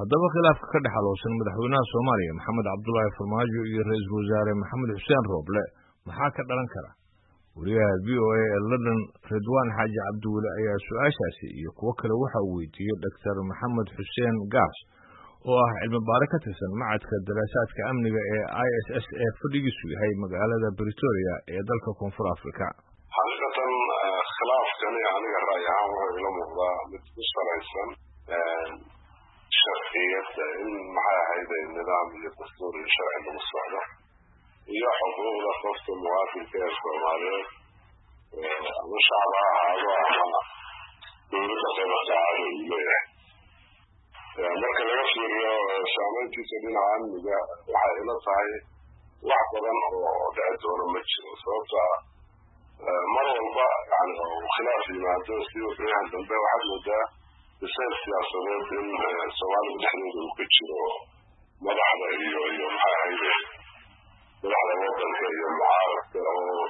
haddaba khilaafka ka dhex aloosan madaxweynaha soomaaliya maxamed cabdulaahi farmaajo iyo ra-iisul wasaare maxamed xuseen rooble maxaa ka dhalan kara wariyaha v o a ee london ridwaan xaaji cabdiweli ayaa su-aashaasi iyo kuwo kale waxa uu weydiiyey doctor maxamed xuseen gaas oo ah cilmi baare ka tirsan macadka daraasaadka amniga ee i s s ee fadhigiisu yahay magaalada britoria ee dalka koonfur africa xaqiiqatan khilaafkani aniga ra'y ahaan wuxuu ila muuqdaa mid ku salaysan sharciyadda in maxay ahayd nidaam iyo dastuur iyo sharci lagu socdo iyo xuquuqda qofka muwaadinka ee soomaaliyeed ama shacab ha ahaado ama dowladda qaybaqaacada uu leeyahay marka laga fiiriyo saameyntiisa dhinaca amniga waxay ila tahay wax badan oo dhici doona ma jiro sababta mar walba yani khilaaf yimaado si wixyahan dambe waxaad moodaa bisayl siyaasadeed in soomaalida dhexdeeda uu ka jiro madaxda iyo iyo maxay ahayde madaxda wadanka iyo mucaaradka oo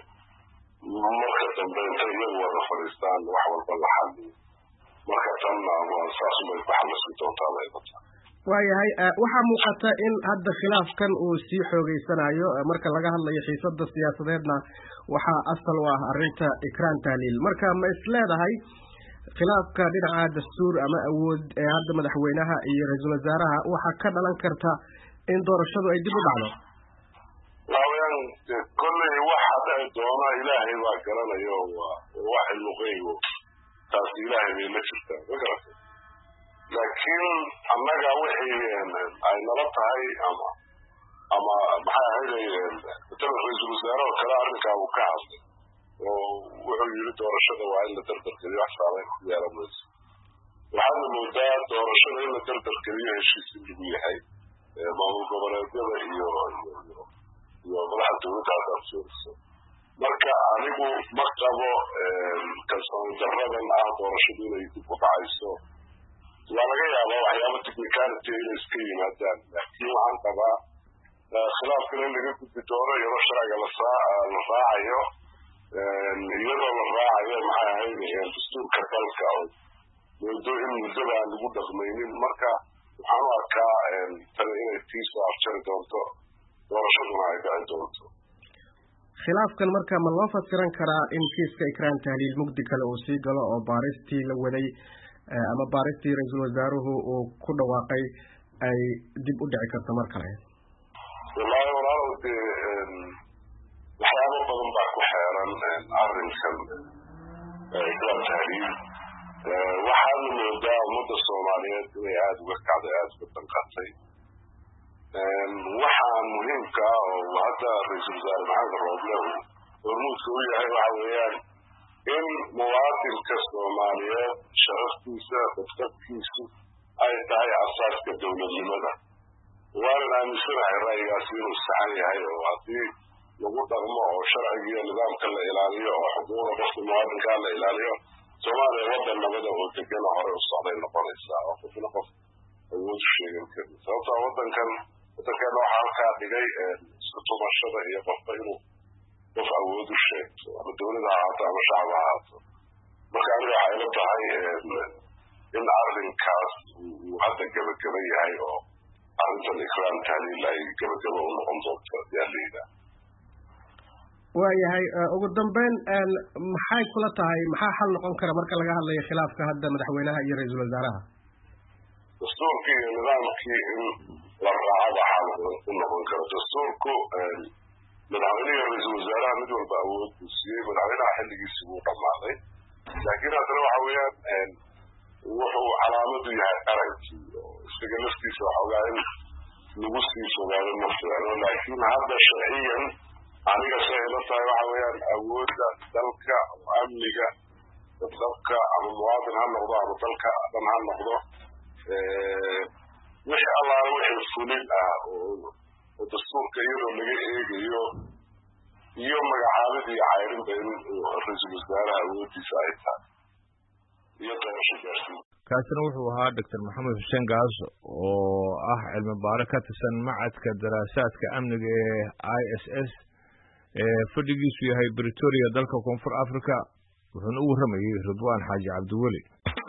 marka dambe intay iyagu wada fadhiistaan wax walba la xaliyo marka tanna saasumay ku xamasi doontaa laydata waayahay waxaa muuqata in hadda khilaafkan uu sii xoogeysanayo marka laga hadlayo xiisada siyaasadeedna waxaa asal u ah arrinta ikraan tahliil marka ma is leedahay khilaafka dhinaca dastuur ama awood ee hadda madaxweynaha iyo ra-iisul wasaaraha waxaa ka dhalan karta in doorashadu ay dib u dhacdo waaweyaan kolley waxa dhici doona ilaahay baa garanayo waa wax ilmuqeygo taasi ilaahay bay la jirtaa ma garatay laakiin annaga wixii ay nala tahay ama ama maxay ahayday matala ra-iisul wasaare oo kale arrinkaa uu ka hadlay oo wuxuu yiri doorashada waa in la dardargeliyo wax saameyn ku yeelan mayso waxaadna moodaa doorashada in la dardargeliyo heshiis in lagu yahay maamul goboleedyada iyo iyo madaxa dowladda haddaad fiiriso marka anigu ma qabo kalsooni daradan ah doorashadu inay dib u dhacayso waa laga yaabaa waxyaaba technicality inay iska yimaadaan laakiin waxaan qabaa khilaafkana in laga gudbi doono iyadoo sharciga la raacayo iyadoo la raacayo maxay ahayd dastuurka dalka oo muddo in muddada aan lagu dhaqmaynin marka waxaan u arkaa tani inay tiisoo afjari doonto doorashaduna ay dhici doonto khilaafkan marka ma loo fasiran karaa in kiiska ikraan tahliil mugdi kale uu sii galo oo baaristii la waday ama baaristii ra-iisul wasaaruhu uu ku dhawaaqay ay dib u dhici karto mar kale wallaahi walaalow dee waxyaabo badan baa ku xeeran arrinkan ikraan tahliil waxaana moodaa ummadda soomaaliyeed inay aada uga kacday aada uga danqatay waxaa muhiimka ah oo hadda ra-iisul wasaare maxamed rooble uu hormuudka u yahay waxa weeyaan in muwaadinka soomaaliyeed sharaftiisa dadqabkiisu ay tahay asaaska dowladnimada waanan aaminsanahay ra'yigaasi inuu saxan yahay oo haddii lagu dhaqmo oo sharciga iyo nidaamka la ilaaliyo oo xuquuqda qofka muwaadinkaa la ilaaliyo soomaaliya waddan nabada oo degana hore u socday noqonaysaa oo qofna qof awood u sheegan karin sababtaa waddankan waddankeena waxaa halkaa dhigay isku tumashada iyo qofka inuu qof awood u sheegto ama dowlad ha ahaato ama shacab ha ahaato marka aniga waxay ila tahay in arrinkaas uu hadda gebageba yahay oo arrintan ikraan tahliil ay gebageba u noqon doonto ayaa la yidhaah waayahay ugu dambeyn maxay kula tahay maxaa xal noqon kara marka laga hadlayo khilaafka hadda madaxweynaha iyo ra-iisul wasaaraha dastuurkii iyo nidaamkii in la raacaba xal u noqon karo dastuurku madaxweyne iyo ra-iisul wasaaraha mid walba awood buu siiyey madaxweynaha xilligiisi buu dhammaaday laakiin haddana waxa weeyaan wuxuu calaamadu yahay arankii oo isaga laftiisa waxoogaa in lagu sii fogaado ma fiicno laakiin hadda sharciyan aniga say ila tahay waxa weeyaan awoodda dalka amniga dadqabka ama muwaadin ha noqdo ama dalka dhan ha noqdo wixii allaala wixii fulin ah oo dastuurka iyadoo laga eegayo iyo magacaabid iyo cayrinba in ra-iisul wasaaraha awoodiisa ay tahay iyo doorasho gaarsiin kaasina wuxuu ahaa doctor maxamed xuseen gaas oo ah cilmi baare ka tirsan macadka daraasaadka amniga ee i s s ee fadhigiisu yahay britoria dalka koonfur africa wuxuuna u warramayey ridwaan xaaji cabdiweli